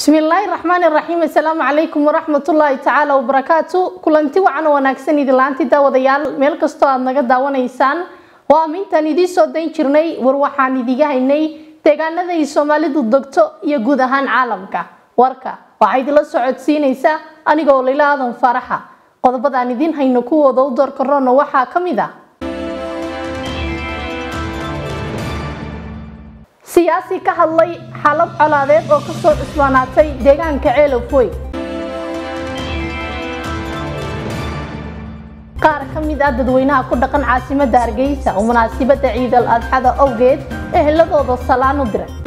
bismillaahi raxmaani raxiim assalaamu calaykum waraxmatullaahi tacaala wabarakaatu kulanti wacan oo wanaagsan idilaanti daawadayaal meel kastoo aad naga daawanaysaan waa amintaan idiin soo dayn jirnay war waxaan idiga haynay deegaanada ay soomaalidu degto iyo guud ahaan caalamka warka waxaa idinla socodsiinaysa anigoo layla aadan faraxa qodobadaan idiin hayno kuwooda u doorka roona waxaa ka mid ah siyaasi ka hadlay xalab colaadeed oo kasoo cusbaanaatay deegaanka ceelafwey qaar ka mid ah dadweynaha ku dhaqan caasimada hargeysa oo munaasibada ciidal adxada awgeed eheladooda salaan u diray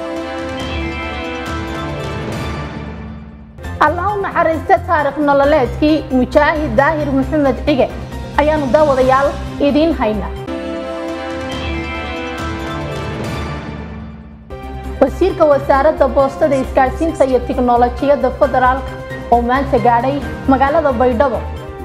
allah u naxariista taarikh nololeedkii mujaahid daahir maxamed cige ayaanu daawadayaal idiin hayna wasiirka wasaaradda boostada isgaadhsiinta iyo tiknolojiyadda federaalka oo maanta gaadhay magaalada baydhabo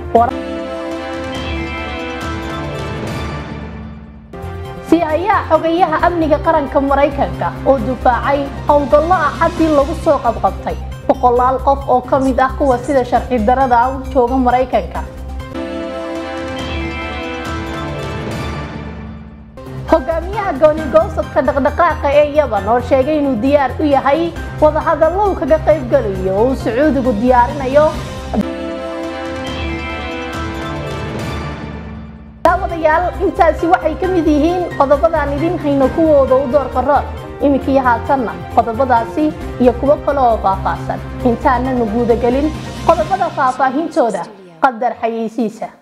siyayaa xogayaha amniga qaranka maraykanka oo dufaacay howlgallo ah haddii lagu soo qabqabtay boqolaal qof oo ka mid ah kuwa sida sharci darada ah u jooga maraykanka hogaamiyaha goonigoobsadka dhaqdhaqaaqa ee yaban oo sheegay inuu diyaar u yahay wadahadallo uu kaga qaybgalayo oo uu sacuudigu diyaarinayo daawadayaal intaasi waxay ka mid yihiin qodobadaan idin hayno kuwooda u doorka roor iminkii haatanna qodobadaasi iyo kuwo kale oo faahfaahsan intaananu guudagelin qodobada faahfaahintooda qadar xayeysiisa